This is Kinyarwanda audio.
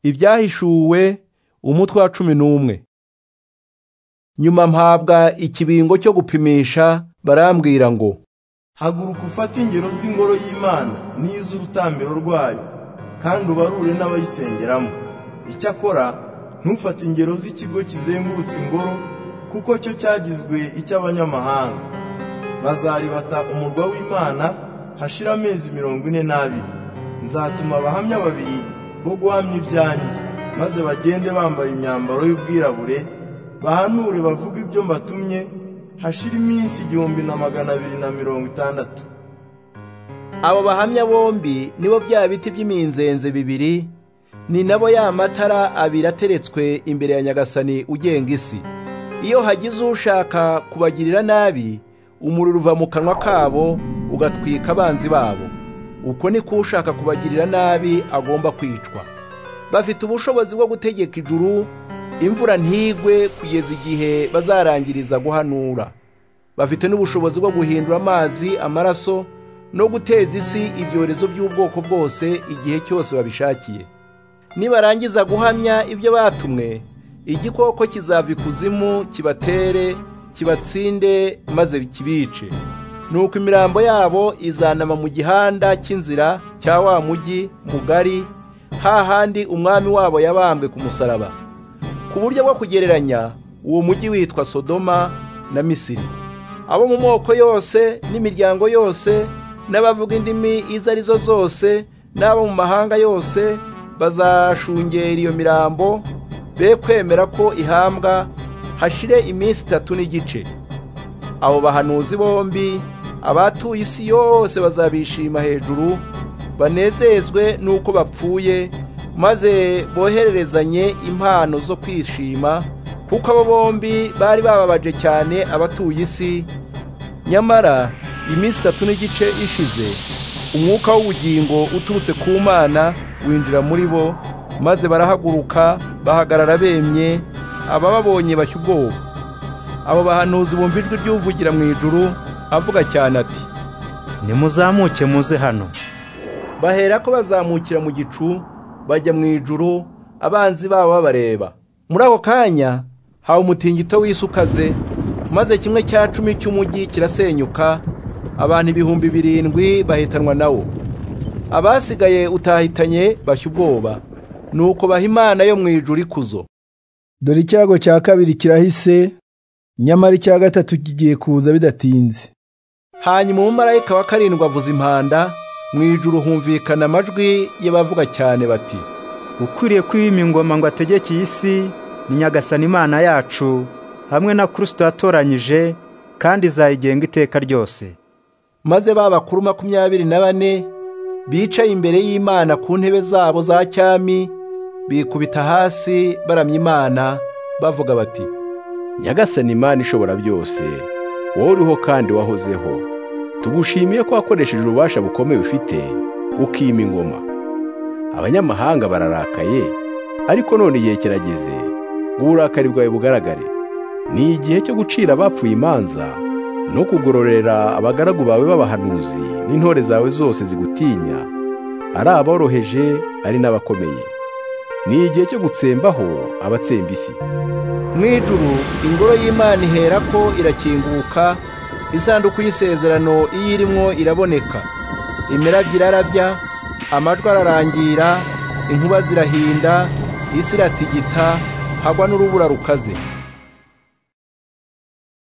ibyahishuwe umutwe wa cumi n'umwe nyuma mpabwa ikibingo cyo gupimisha barambwira ngo haguruka ufate ingero z'ingoro y'imana n'iz'urutambiro rwayo kandi ubarure n'abayisengeramo icyakora ntufate ingero z'ikigo kizengurutse ingoro kuko cyo cyagizwe icy'abanyamahanga bazaribata umurwa w'imana hashira amezi mirongo ine n'abiri nzatuma abahamya babiri bo guhamya ibyanjye maze bagende bambaye imyambaro y'ubwirabure bahanure bavuga ibyo mbatumye hashira iminsi igihumbi na magana abiri na mirongo itandatu abo bahamya bombi nibo bya biti by'iminzenze bibiri ni nabo ya matara abiri ateretswe imbere ya nyagasani ugenga isi iyo hagize ushaka kubagirira nabi umuriro uva mu kanwa kabo ugatwika abanzi babo uko niko ushaka kubagirira nabi agomba kwicwa bafite ubushobozi bwo gutegeka ijuru imvura ntigwe kugeza igihe bazarangiriza guhanura bafite n'ubushobozi bwo guhindura amazi amaraso no guteza isi ibyorezo by'ubwoko bwose igihe cyose babishakiye nibarangiza guhamya ibyo batumwe igikoko kizava ikuzimu kibatere kibatsinde maze kibice nuko imirambo yabo izanama mu gihanda cy'inzira cya wa mujyi mugari hahandi umwami wabo yabambwe ku musaraba ku buryo bwo kugereranya uwo mujyi witwa sodoma na misiri abo mu moko yose n'imiryango yose n'abavuga indimi izo ari zo zose n'abo mu mahanga yose bazashungera iyo mirambo be kwemera ko ihambwa hashire iminsi itatu n'igice abo bahanuzi bombi abatuye isi yose bazabishima hejuru banezezwe n'uko bapfuye maze bohererezanye impano zo kwishima kuko abo bombi bari bababaje cyane abatuye isi nyamara iminsi itatu n'igice ishize umwuka w'ubugingo uturutse ku mana winjira muri bo maze barahaguruka bahagarara bemye abababonye bashya ubwoba abo bahanuzi bumva ijwi ry'uvugira mu ijuru avuga cyane ati nimuzamuke muze hano bahera ko bazamukira mu gicu bajya mu ijuru abanzi babo babareba muri ako kanya hawe umutingito w'isi ukaze maze kimwe cya cumi cy'umujyi kirasenyuka abantu ibihumbi birindwi bahitanwa nawo abasigaye utahitanye bashya ubwoba nuko baha imana yo mu ijuru ikuzo dore icyago cya kabiri kirahise nyamara icya gatatu kigiye kuza bidatinze hanyuma umumarayika wa karindwi avuza impanda mu ijuru humvikana amajwi y'abavuga cyane bati ukwiriye kwima ingoma ngo ategeke iyi si ni nyagasani imana yacu hamwe na kirisito yatoranyije kandi izayigenga iteka ryose maze ba bakuru makumyabiri na bane bicaye imbere y'imana ku ntebe zabo za cyami bikubita hasi baramya imana bavuga bati nyagasani imana ishobora byose wowe uriho kandi wahozeho tugushimiye ko wakoresheje ububasha bukomeye ufite ukima ingoma abanyamahanga bararakaye ariko none igihe kirageze ngo uburakari bwawe bugaragare ni igihe cyo gucira abapfuye imanza no kugororera abagaragu bawe b'abahanuzi n'intore zawe zose zigutinya ari aboroheje ari n'abakomeye ni igihe cyo gutsembaho abatsemba isi mu ijuru ingoro y'imana ihera ko irakinguka isanduku y'isezerano iyo irimo iraboneka imirabyo irarabya amajwi ararangira inkuba zirahinda isi iratigita hagwa n'urubura rukaze